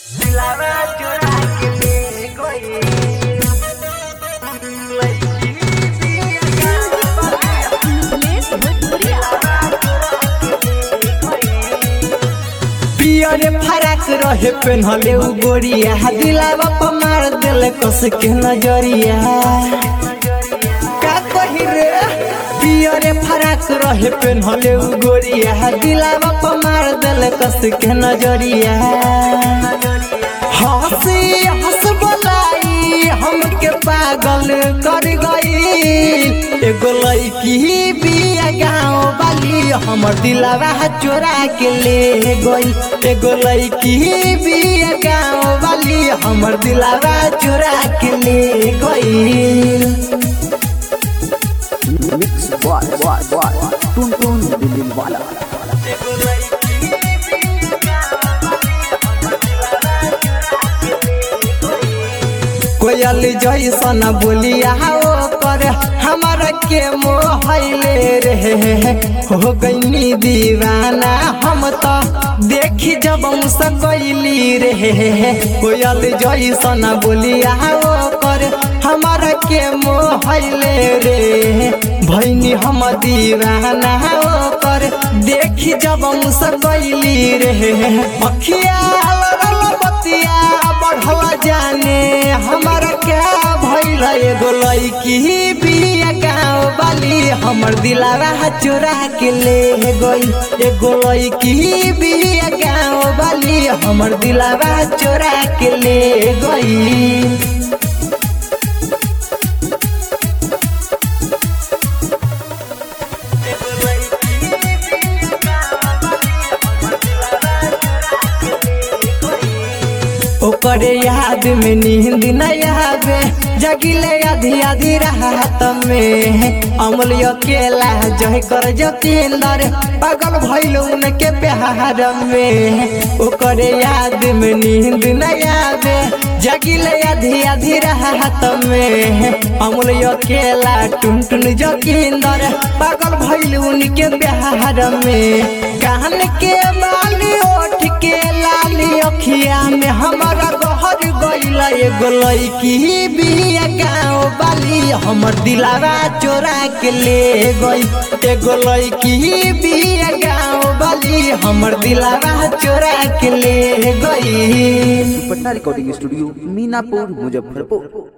दिलावा चुरा के ले गई लड़की दिया उमेश भोजपुरिया पियर फराक रहे पेन्हले उ गोरिया दिलावा पर मार देले कस के नजरिया का कही रे पियर फराक रहे पेन्हले उ गोरिया दिलावा पर मार देले कस के नजरिया हंसी हंस बोलाई हमके पागल कर गई एगो लड़की बिया गाँव वाली हमर दिलावा चोरा के ले गई एगो लड़की बिया गाँव वाली हमर दिलावा चोरा के ले गई मिक्स बॉय बॉय बॉय टुन टुन दिल वाला कोयल जैसन बोलिया पर हमारा के मोहले रे हो गईनी दीवाना हम तो देखी जब सकैली रे कोयल जैसन बोलिया पर हमारा के मोहले रे भैनी हम दीवाना कर देखी जब सकैली रे अखिया लड़ल बतिया बढ़ला जाने हमारा क्या भइल एगो लड़की बिया गाँव वाली हमर दिलावा चोरा के ले गई एगो लड़की बिया गाँव वाली हमर दिलावा चोरा के ले गई ओकरे याद में नींद न आवे जगिले आधी आधी रात में अमल अकेला जय कर जतेंदर पागल भइल उनके प्यार में ओकरे याद में नींद न आवे जगिले आधी आधी रात में अमल अकेला टुन टुन जतेंदर पागल भइल उनके प्यार में कान के बाली ओठ के लाली अखिया में हमारा गहर गइल एगो लड़की बिया गाँव वाली हमर दिलावा चोरा के ले गई एगो लड़की बिया गाँव वाली हमर दिलावा चोरा के ले गई पटना रिकॉर्डिंग स्टूडियो मीनापुर मुजफ्फरपुर